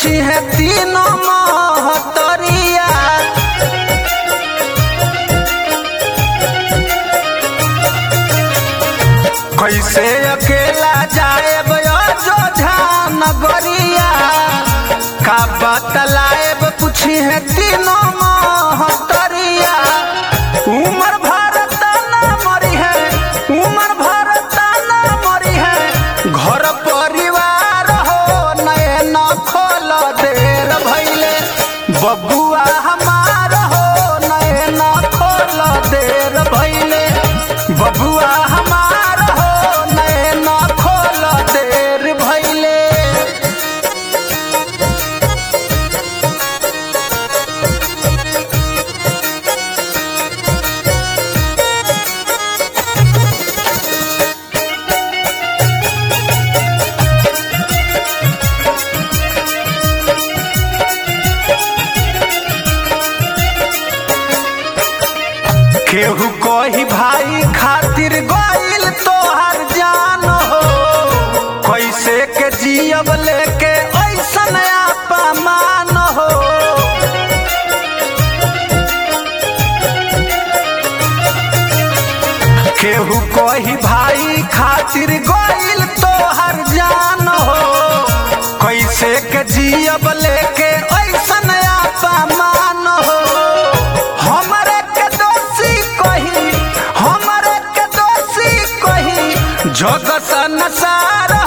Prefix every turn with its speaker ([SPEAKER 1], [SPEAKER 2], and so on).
[SPEAKER 1] पूछी है तीनों महतरिया कैसे अकेला जाए अयोध्या नगरिया का बतलाएब पूछी है तीनों महतरिया उमर भारत ना मरी है उमर भारत ना मरी है घर परिवार हो नए न खोल देर भैले बबुआ हमार हो नए न खोल देर भैले बबुआ हमार हो नए न खोल देर भैले केहू कही भाई खातिर गइल तोहर जान हो कैसे के जियब लेके ऐसन अपमान हो केहू कही भाई खातिर गइल तोहर जान हो कैसे के जियब लेके ऐसन अपमान हो हमरे के दोषी कही हमरे के दोषी कही जग संसार